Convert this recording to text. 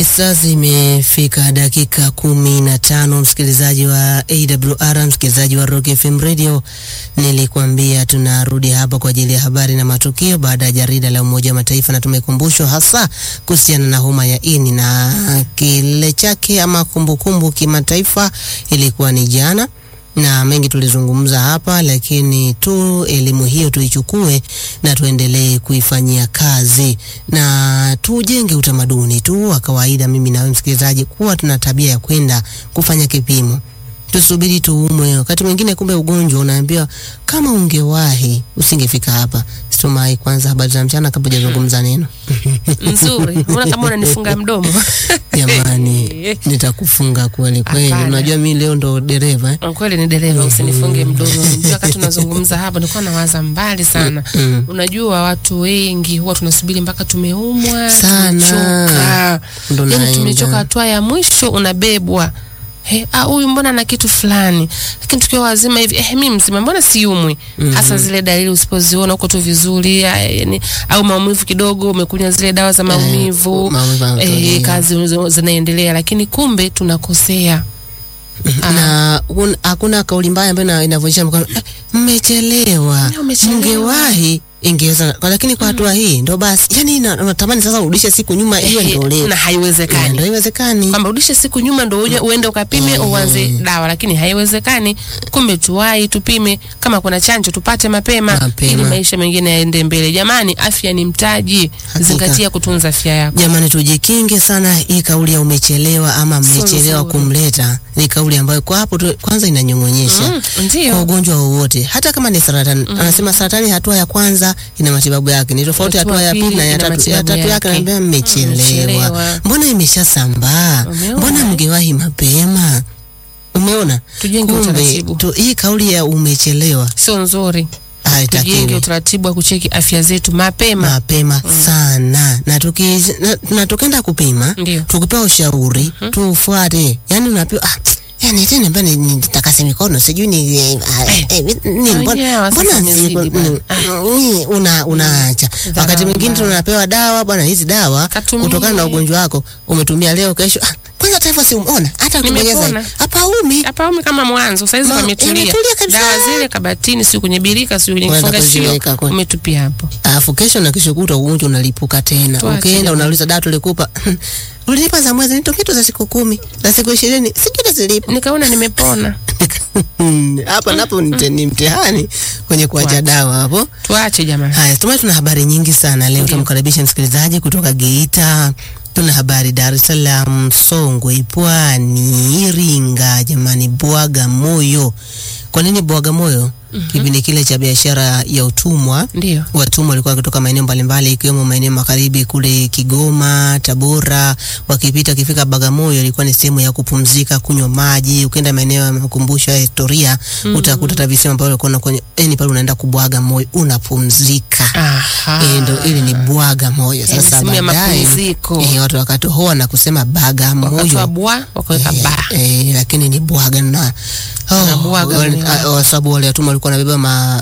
Saa zimefika dakika kumi na tano, msikilizaji wa AWR, msikilizaji wa Rock FM Radio, nilikwambia tunarudi hapa kwa ajili ya habari na matukio baada ya jarida la Umoja wa Mataifa, na tumekumbushwa hasa kuhusiana na homa ya ini na kile chake ama kumbukumbu kimataifa ilikuwa ni jana na mengi tulizungumza hapa, lakini tu elimu hiyo tuichukue na tuendelee kuifanyia kazi na tujenge utamaduni tu wa kawaida, mimi na wewe msikilizaji, kuwa tuna tabia ya kwenda kufanya kipimo. Tusubiri tuumwe. Wakati mwingine kumbe ugonjwa unaambiwa kama ungewahi usingefika hapa. Situmai kwanza habari za mchana kabla hujazungumza neno. Nzuri. Mbona kama unanifunga mdomo? Jamani, nitakufunga kweli kweli. Hapana. Unajua mimi leo ndo dereva eh? Kweli ni dereva, usinifunge mdomo. Unajua wakati tunazungumza hapa nilikuwa nawaza mbali sana. Mm. Unajua watu wengi huwa tunasubiri mpaka tumeumwa, Sana. tumechoka. Ndo Yaani naenda. tumechoka, hatua ya mwisho unabebwa. He, ah, huyu mbona ana kitu fulani, lakini tukiwa wazima hivi eh, mi mzima mbona siumwi? Hasa zile dalili usipoziona uko tu vizuri, ah, yani, au maumivu kidogo, umekunywa zile dawa za maumivu maumivu yanatokea. eh, kazi unazo- zinaendelea, lakini kumbe tunakosea. na un- hakuna kauli mbaya ambayo ina- inavunjisha mkono eh, mmechelewa Ndio, mmechelewa. mngewahi ingeweza kwa- lakini kwa hatua hii ndo basi yani na- natamani sasa urudishe siku nyuma iwe Eh, ndo leo na Eh, haiwezekani ndo iwezekani kwamba urudishe siku nyuma ndo uje uende ukapime uanze dawa, lakini haiwezekani. Kumbe tuwai tupime, kama kuna chanjo tupate mapema, Mapema. ili maisha mengine yaende mbele. Jamani, afya ni mtaji, Hakika. zingatia kutunza afya yako. jamani tujikinge sana hii kauli ya umechelewa ama mmechelewa nzuri. kumleta ni kauli ambayo kwa hapo tu, kwanza inanyong'onyesha Mm, kwa ndio ugonjwa wowote hata kama ni saratani anasema saratani hatua ya kwanza ina matibabu yake ni tofauti Hatua hatua ya pili na ya ina tatu ya matibabu tatu yake yake. anaambia mmechelewa mmechelewa. mbona imeshasambaa Umeona? mbona mngewahi mapema umeona Tujenge Kumbe, utaratibu. tu, hii kauli ya umechelewa sio nzuri. Tujenge haitakiwi utaratibu wa kucheki afya zetu mapema. mapema sana na tuki na, na tukaenda kupima Ndio. tukipewa ushauri tufuate yani unapewa ah, yani tena mbona ni- nitakase mikono sijui ni eh, ah, eh, ni Ah, mbona yeah, sasa mbona imezidi ziko- bwana. mm, ni una unaacha wakati mwingine bwana. tunapewa dawa bwana hizi dawa Katumie. kutokana na ugonjwa wako umetumia leo kesho ah, kwanza taifa si umeona hata ukibonyeza Nimepona. hapa umi hapa umi kama mwanzo saizi Ma- pametulia, imetulia kabisa. dawa zile kabatini, si kwenye birika, si kwenye Unaenda kifungashio, kuziweka kwe- umetupia hapo. alafu kesho na kesho kuta ugonjwa unalipuka tena. Tuache Ukienda jamani. unauliza dawa tulikupa ulinipa za mwezi nitokitu za siku kumi za siku ishirini sijui zilipo Nikaona nimepona. hapa napo ni mte- ni mtihani kwenye kuacha Tuache. dawa hapo. Tuache jamani. Haya, tumai tuna habari nyingi sana leo. Tumkaribisha msikilizaji kutoka Geita. Tuna habari Dar es Salaam, Songwe, Pwani, Iringa, jamani, Bwagamoyo. Kwa nini Bwagamoyo? Kipindi kile cha biashara ya utumwa Ndio. watumwa walikuwa wakitoka maeneo mbalimbali ikiwemo maeneo magharibi kule Kigoma, Tabora, wakipita wakifika Bagamoyo, ilikuwa ni sehemu ya kupumzika, kunywa maji. Ukienda maeneo ya makumbusho ya historia utakuta hata visema ambavyo ulikuwa kwenye yani pale unaenda kubwaga moyo, unapumzika. Aha. Eh, ndo ili ni bwaga moyo. Eh, Sasa sehemu ya baadaye mapumziko. eh, watu wakatohoa na kusema baga Wakatoa moyo bwa wakaweka Eh, ba. eh, lakini ni bwaga na Na bwaga wale- moyo. ah, kwa sababu wale watumwa walikuwa wanabeba ma